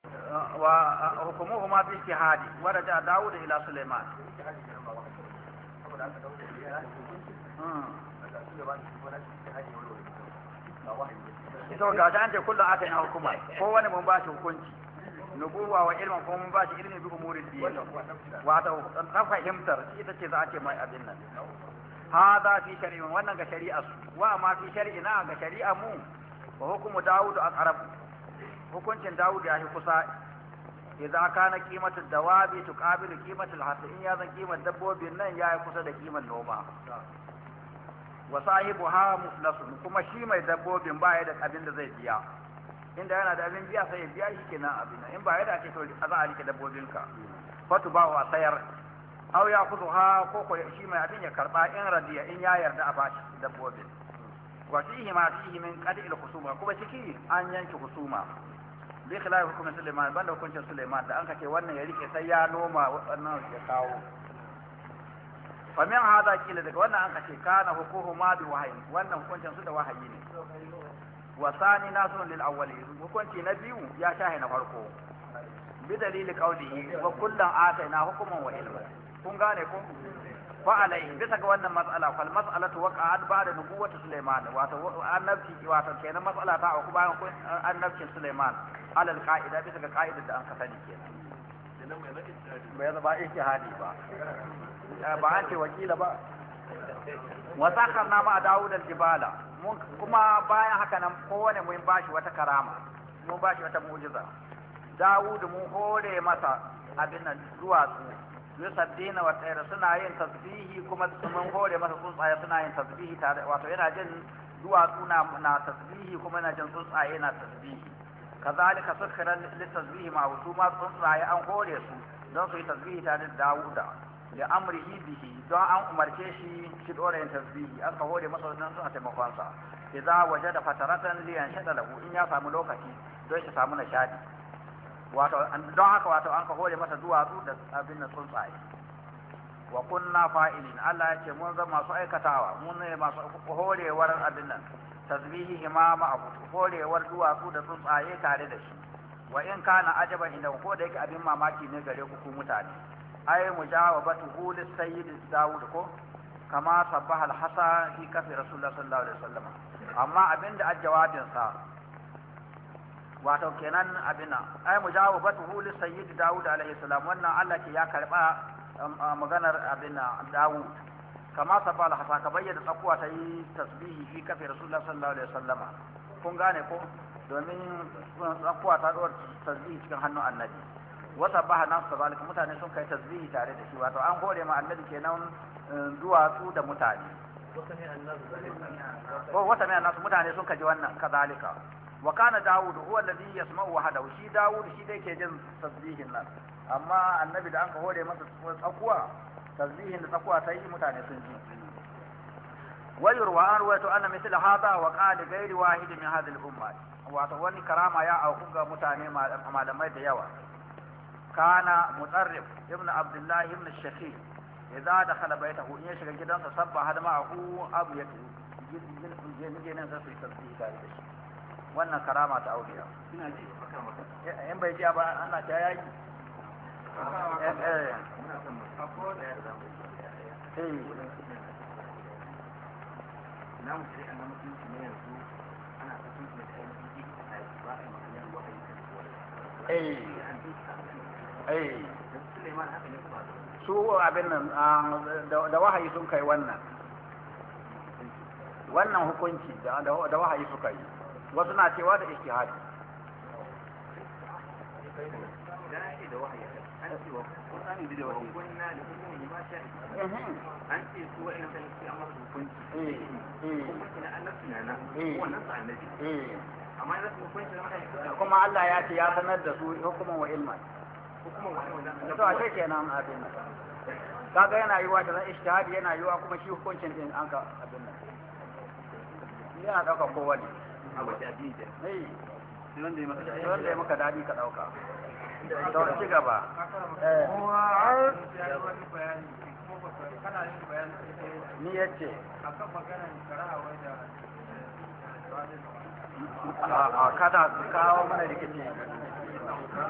وحكمهما في اجتهاد ورجع داود إلى سليمان to ga ta an ce kullum aka yi hukuma ko wani mun ba shi hukunci nubuwa wa ilmin kuma mun ba shi ilmi bi umurin din wato ta fahimtar ita ce za a ce mai abin nan hada fi shari'a wannan ga shari'a su wa ma fi shari'ina ga shari'a mu wa hukumu dawud aqrab hukuncin dawud ya fi kusa idan kana qimatu dawabi tuqabilu qimatu al in ya zan qimar dabbobin nan ya yi kusa da qimar noma wa sahibuha muflasun kuma shi mai dabbobin ba ya da abin da zai biya inda yana da abin biya sai ya biya shi kenan abin in ba ya da ake to a za a rike dabbobinka fatu ba wa sayar aw ya kudu ha ko ko shi mai abin ya karba in radiya in ya yarda a bashi dabbobin wa fihi ma fihi min qad'il khusuma kuma ciki an yanke husuma bi khilaf hukumin Sulaiman banda hukuncin Sulaiman da an kace wannan ya rike sai ya noma wannan ya kawo fa min hada kila daga wannan an kace kana hukumu ma bi wahayi wannan hukuncin su da wahayi ne wa sani nasun lil awwali hukunci na biyu ya shahe na farko bi dalili qawlihi wa kullan atayna hukuman wa ilma kun gane ko fa alai bisa ga wannan mas'ala fal mas'alatu waqa'at ba'da nubuwwati Sulaiman wato annabci wato kenan mas'ala ta auku bayan annabcin Sulaiman alal qa'ida bisa ga qa'idar da an ka sani kenan bai zaba ijtihadi ba ba an ce wakila ba wa sakarna ma Dawud al-jibala kuma bayan haka nan kowane mun bashi wata karama mun bashi wata mu'jiza Dawud mun hore masa abin nan duwatsu yusaddina wa tsayar suna yin tasbihi kuma mun hore masa tsuntsaye suna yin tasbihi tare wato yana jin duwatsu na na tasbihi kuma yana jin tsuntsaye na tasbihi kazalika sukhira litasbihi ma su ma tsuntsaye an hore su don su yi tasbihi tare da Dawuda da amrihi bihi don an umarce shi shi dora yin tasbihi aka hore masa wannan suna taimakon sa idza wajada fataratan li yanshada lahu in ya samu lokaci don shi samu nishadi wato don haka wato an ka hore masa duwatsu da abin nan tsuntsaye wa kunna fa'ilin Allah ya ce mun zama masu aikatawa mun ne masu horewar abin nan tasbihi ma ma'ahu horewar duwatsu da tsuntsaye tare da shi wa in kana ajaban inda ko da yake abin mamaki ne gare ku ku mutane ay mujawabatu lis sayyid Dawud ko kama sabbaha al-hasa fi kafi rasulullah sallallahu alaihi wasallam amma abinda ajjawabin sa wato kenan abina ay mujawabatu lis sayyid Dawud alaihi salam wannan Allah ke ya karba maganar abina Dawud kama sabbaha al-hasa ka bayyana tsakuwa ta yi tasbihi fi kafi rasulullah sallallahu alaihi wasallam kun gane ko domin tsakuwa ta dora tasbihi cikin hannun annabi wata baha nasu zalika mutane sun kai tasbihi tare da shi wato an hore ma annabi kenan duwatsu da mutane ko wata mai nasu mutane sun kaji wannan kazalika wa kana dawud huwa alladhi yasma'u wahdahu shi dawud shi dai ke jin tasbihin nan amma annabi da an ka hore masa tsakuwa tasbihin da tsakuwa ta yi mutane sun ji ويروى أن رويت أن مثل هذا وقال غير واحد من هذه الأمة wato wani karama ya auku ga mutane malamai da yawa kana mutarrif ibn abdullah ibn shafi idza dakhala baytahu in ya shiga gidansa sabba hada ma'ahu abu ya ginin nan sai su tasbihi tare da shi wannan karama ta auliya in bai ji ba ana ta yaki eh eh na mutum a mutunci ne yanzu ana ta tuntuɓe da ainihin a ba a yi maganar wahayi kan eh eh su abin nan da wahayi sun kai wannan wannan hukunci da wahayi suka yi wasu na cewa da ijtihadi idan ake da wahayi an ce wa Qur'ani da wahayi kunna da hukumi ma sha an ce su wa'in da su amma hukunci kuma kina annabi na nan wannan su annabi amma idan su hukunci da mutane kuma Allah ya ce ya sanar da su hukuman wa ilman hukuman wa to ashe kenan abin nan kaga yana yiwa da ijtihadi yana yiwa kuma shi hukuncin din an ka abin nan yana dauka kowane a wace addini ke eh wanda ya maka da wanda ya maka dadi ka dauka to ci gaba ni yace a kada kawo mana rikici